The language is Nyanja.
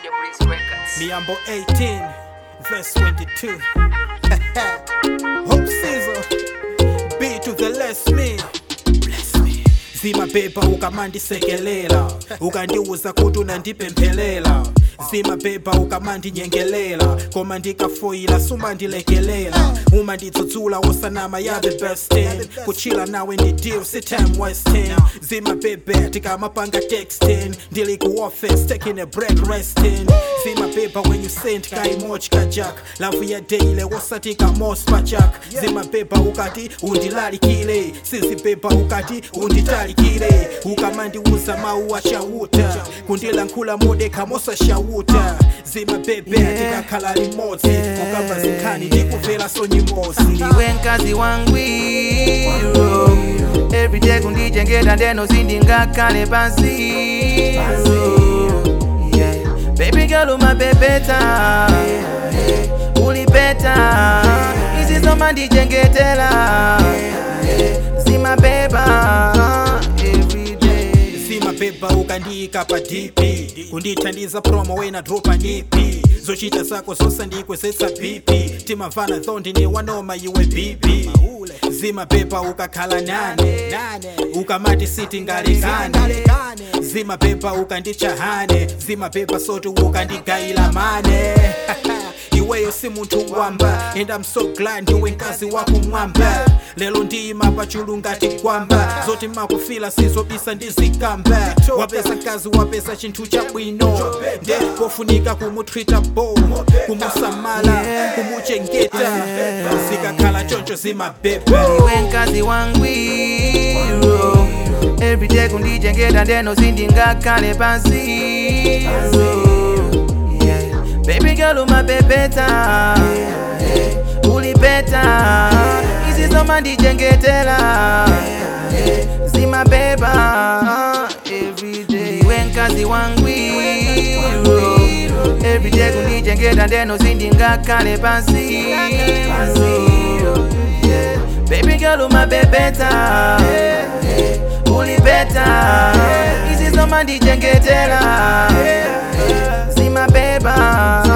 Major Breeze Records. Miambo 18, verse 22. Hope Caesar, B to the less me. Bless me. zimabhebha ukamandisekelela ukandiuza kuti unandipemphelela zimabhebha ukamandinyengelela koma ndikafoyila sumandilekelela uma ndidzudzula wosanama ya the best ten kuchila nawe ndideal sitime westin zimabhebhe tikamapanga textin ndili ku office taking a break resting zimabhebha when you send ka emoji kajak lavu ya daily wosati ka mos pachak zimabhebha ukati undilalikile sizibhebha ukati unditalikile ukamandiuza mawu achauta kundilankhula modeka mosashauta zimabhebhe tikakhala limodzi ukamba zinkhani ndikuvela sonyimozi ndiwe mkazi wangwiro everyday kundichengeta ndeno zindingakhale pansi Yeah. baby girl umabebeta ulipeta izi zomandichengetela zimabeba everyday zimabhebha ukandiyika pa dp kundithandiza promo wena dropa nipi zochita zako zosandikwezetsa bp timavana thondi niwanoma iwe bibi zimabhebha ukakhala nane ukamati siti ngalekane zimabhebha ukandichahane zimabhebha soti ukandigayila mane iweyo si munthu wamba and I'm so glad ndiwe mkazi wakumwamba lelo ndiyima pachulu ngati kwamba zoti makufila sizobisa ndizikamba wapeza mkazi wapeza chinthu chabwino nde pofunika kumutreata bo kumusamala kumuchengeta zikakhala choncho zimabhebha iwe mkazi wangwiro everyday kundichengeta ndeno zindingakhale pansi Yeah. baby girl umabebeta ulipeta izi zomandichengetela zimabeba everyday iwe mkazi wangwiro everyday kundichengeta ndeno zindingakhale pansi Yeah. baby girl umabebeta ulipeta izi zomandichengetela zimabeba